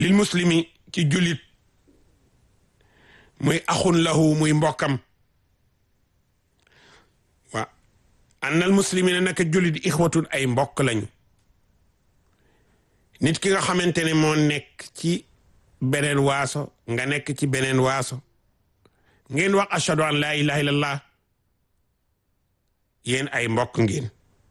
lil muslimi ci jullit muy axun lahu muy mbokkam waa annal muslimina naka jullit ixwatun ay mbokk lañu nit ki nga xamante ne moo nekk ci beneen waaso nga nekk ci beneen waaso ngeen wax ashhadu an laa ilaha illallah yéen ay mbokk ngeen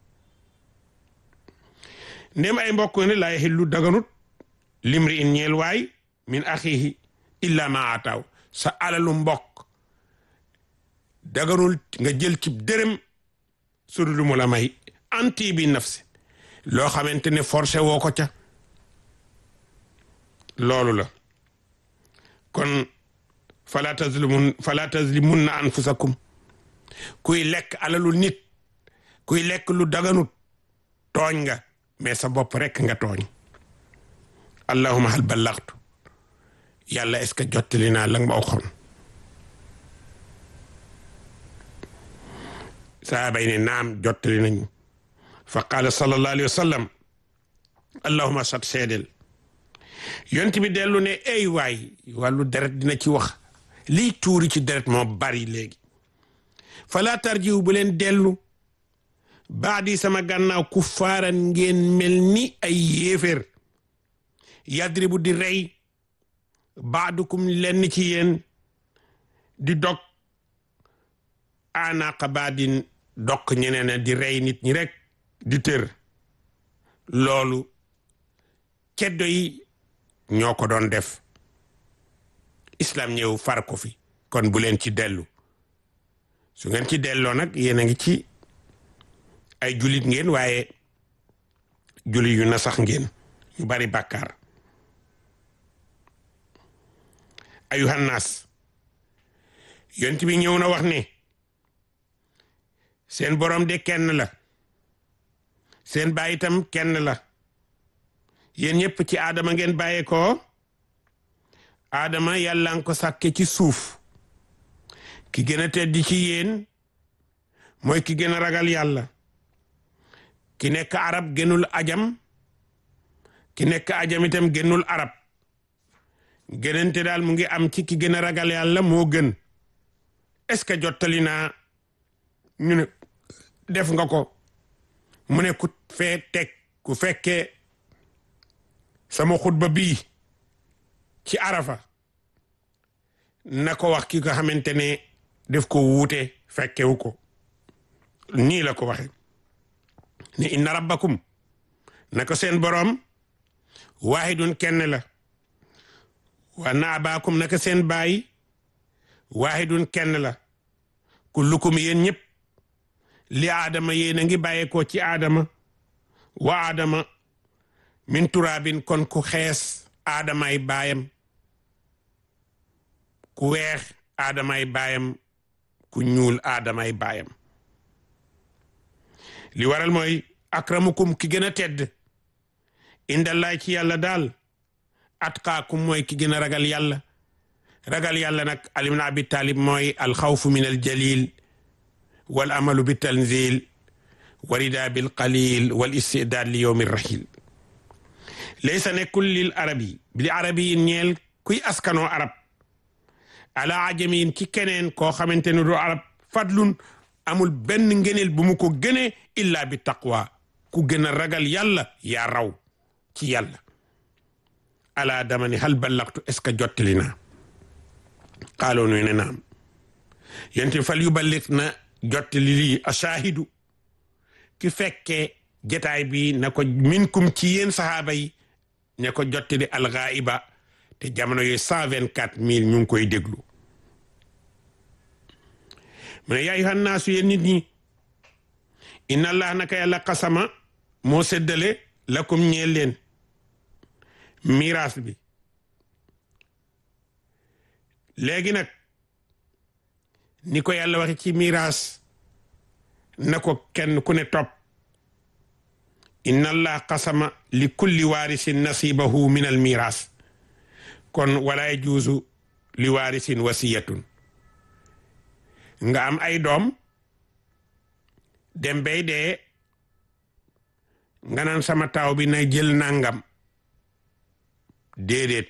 ndem ay mbokk ne laa yaxillu daganut limri in ñeel waay min axihi illa ma ataaw sa alalu mbokk daganul nga jël ci dërëm su dul mu la may anti bi nafsi loo xamante ne forcé woo ko ca loolu la kon fala tazlimun fala tazlimunna anfusakum kuy lekk alalu nit kuy lekk lu daganut tooñ nga mais sa bopp rekk nga tooñ allahuma hal ballaxtu yàlla est-ce que jottali naa la nga ma waxoon sahaaba yi ne naam jottali nañu fa qaala sallallahu alayhi wa sallam allahuma sat seedel yont bi dellu ne ey waay wàllu deret dina ci wax liy tuuri ci deret moo bari léegi fala tarjiw bu leen dellu baadi sama gànnaaw ku faaran ngeen mel ni ay yéeféer yadribu di rey baadukum lenn ci yéen di dog anaqa baadin dokk ñeneen di rey nit ñi rek di tër loolu ceddo yi ñoo ko doon def islam ñëw far ko fi kon bu leen ci dellu su ngeen ci delloo nag yéen a ngi ci ay julit ngeen waaye julit yu na sax ngeen ñu bari bàkkaar ayuhan naas yont bi ñëw na wax ne seen borom de kenn la seen baay itam kenn la yéen ñëpp ci aadama ngeen bàyyee ko aadama yàlla nga ko sàkke ci suuf ki gën a tedd ci yéen mooy ki gën a ragal yàlla ki nekk arab gënul ajam ki nekk ajam itam gënul arab gënante daal mu ngi am ci ki gën a ragal yàlla moo gën est-ce que jottali naa ñu ne def nga ko mu ne ku fee teg ku fekkee sama xutba bii ci arafa na ko wax ki nga xamante ne def ko wuute fekkewu ko nii la ko waxe ne inna rabbakum na ko seen boroom waahidun kenn la wa na abaakum naka seen baay waahidun kenn la kullukum yéen ñëpp li aadama yéen a ngi bàyyeekoo ci aadama wa aadama min turaabin kon ku xees aadamaay baayam ku weex aadamaay baayam ku ñuul aadamaay baayam li waral mooy akramukum ki gën a tedd indallaay ci yàlla daal atqaakum mooy ki gën a ragal yàlla ragal yàlla nag alim na abi talib mooy alxawfu min aljalil wal amalu bi tanzil warida bil qalil wal istidaad li yowmi rahil laysa nekkul lil arabi li arabi yi ñeel kuy askanoo arab ala ajamiin ci keneen koo xamante ne du arab fadlun amul benn ngeneel bu mu ko gënee illa bi taqwa ku gën a ragal yàlla yaa raw ci yàlla ala dama ni hal ballaqtu est ce que jottali naa xaaloo nuy ne naam yente fal yu ballit na jottali lii ashaahidu ki fekkee jataay bi na ko minkum ci yéen sahaaba yi ne ko jottali alxaaiba te jamono yooyu cent vingt quatre mille ñu ngi koy déglu mu ne yaa ayyuhan naasu yéen nit ñi inna allah naka yàlla xasama moo séddale lakum ñeel leen miraas bi léegi nag ni ko yàlla waxe ci miraas na ko kenn ku ne topp inna allah qasama li kulli waarisin nasibahu min al miraas kon wala yajuuzu li waarisin wasiyatun nga am ay doom dem bay dee nga naan sama taaw bi na jël nangam déedéet